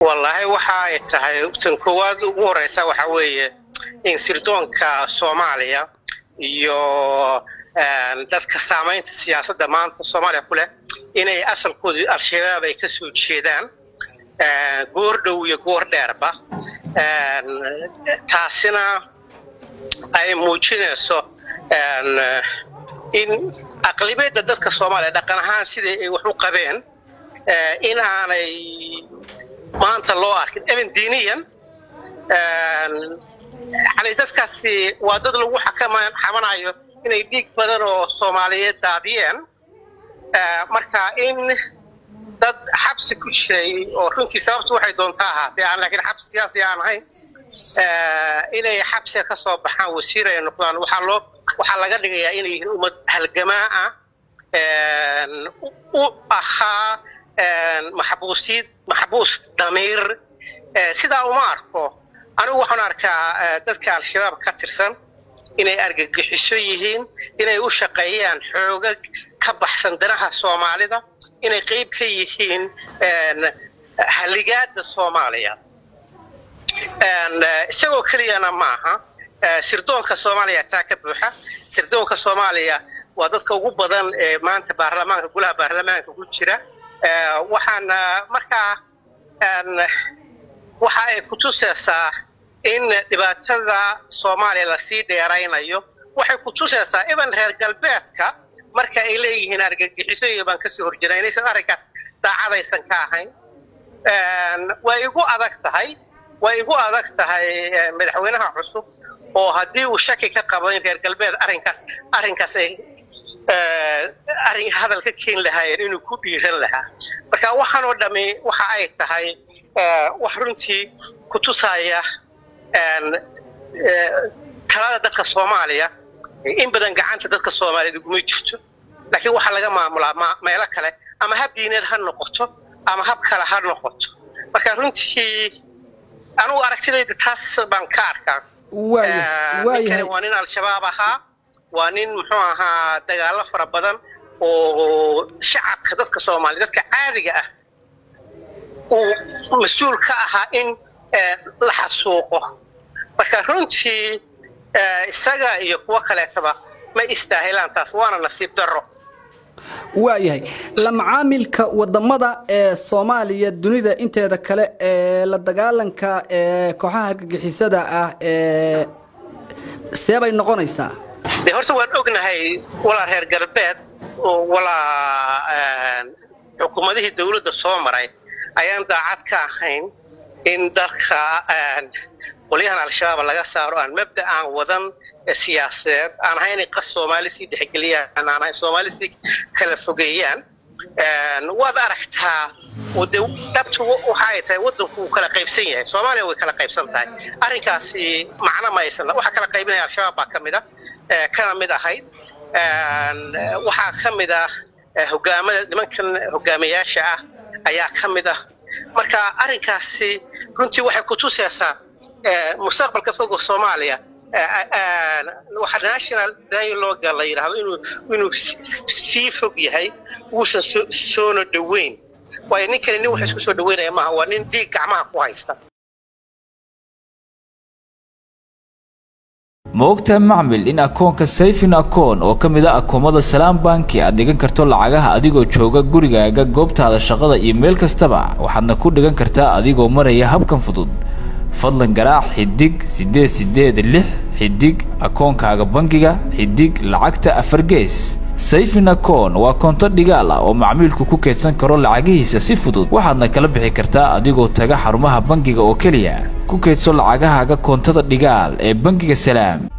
wallaahi waxa ay tahay tan koowaad ugu horeysa waxa weeye in sirdoonka soomaaliya iyo dadka saamaynta siyaasadda maanta soomaaliya ku leh inay asalkoodu al-shabaab ay ka soo jeedaan goor dhow iyo goor dheerba taasina ay muujinayso in aqlibiyadda dadka soomaaliya dhaqan ahaan sidai ay wax u qabeen in aanay maanta loo arkin even diiniyan yani dadkaasi waa dad lagu xamanayo inay dhiig badan oo soomaaliyeed daadiyeen marka in dad xabsi ku jiray oo runtii sababtu waxay doontaa ahaatee aan laakiin xabsi siyaasi aan ahayn inay xabsiga ka soo baxaan wasiir ay noqdaan waxaa loo waxaa laga dhigayaa inay yihiin ummad halgamaa ah u ahaa maxbuusiid maxbuus damiir sidaa uma arko anigu waxaan arkaa dadka al-shabaab ka tirsan inay argagixiso yihiin inay u shaqeeyaan xoogag ka baxsan danaha soomaalida inay qayb ka yihiin haligaada soomaaliya isagoo keliyana maaha sirdoonka soomaaliya taa ka buuxa sirdoonka soomaaliya waa dadka ugu badan ee maanta baarlamaanka golaha baarlamaanka ku jira waxaana markaa waxa ay kutusaysaa in dhibaatada soomaaliya lasii dheeraynayo waxay kutusaysaa iban reer galbeedka marka ay leeyihiin argagixiso iyo baan kasoo horjira inaysan arrinkaas daacadaysan ka ahayn way igu adag tahay way igu adag tahay madaxweynaha cusub oo haddii uu shaki ka qabo in reer galbeed arrinkaas arrinkaas ay arrin hadal ka keeni lahaayeen inuu ku dhiiran lahaa marka waxaan oo dhami waxa ay tahay wax runtii kutusaya talada dadka soomaaliya in badan gacanta dadka soomaaliyeed uguma jirto laakiin waxaa laga maamulaa meelo kale ama hab diineed ha noqoto ama hab kale ha noqoto marka runtii anugu aragtidayda taas baan ka arkaa ninkani waa nin al-shabaab ahaa waa nin muxuu ahaa dagaalo fara badan oo shacabka dadka soomaaliya dadka caadiga ah uu mas-uul ka ahaa in la xasuuqo marka runtii isaga iyo kuwo kaleetaba ma istaahilaan taas waana nasiib darro waayahay la macaamilka wadamada ee soomaaliya dunida inteeda kale ee la dagaalanka ee kooxaha gagixisada ah ee see bay noqonaysaa de horta waan ognahay walaa reer galbeed walaa xukuumadihii dawladda soo maray ayaan daacad ka ahayn in dalka qolyahan al-shabaab laga saaro aan mabda aan wadan siyaasadeed aan ahayn inay qas soomaali sii dhexgeliyaan aan ahayn soomaali sii kala fogeeyaan waad aragtaa de dhabtu waxa ay tahay waddanku wuu kala qaybsan yahay soomaaliya way kala qaybsan tahay arrinkaasi macno ma aysan waxa kala qaybinaya al-shabaab baa ka mid ah kana mid ahayd waxaa ka mid ah hogaamada nimankan hogaamiyaasha ah ayaa ka mid ah marka arrinkaasi runtii waxay kutusaysaa mustaqbalka fogo soomaaliya waxa national dialoga la yidhaahdo inuu inuu sii fog yahay uusan soona dhoweyn waayo ninkani nin wax isku soo dhaweynaya maaha waa nin dhiig gacmaha ku haysta ma ogtahay macmil in akoonka sayfin akoon oo ka mid a akoomada salaam banki aad dhigan karto lacagaha adigoo jooga gurigaaga goobtaada shaqada iyo meel kastaba waxaadna ku dhigan kartaa adigoo maraya habkan fudud fadlan garaac xidig siddeed siddeed lix xidig akoonkaaga bangiga xidig lacagta afar gees sayfin akoon waa koonto dhigaal ah oo macmiilku ku keedsan karo lacagihiisa si fudud waxaadna kala bixi kartaa adigoo taga xarumaha bangiga oo keliya ku keedso lacagahaaga koontada dhigaal ee bangiga salaam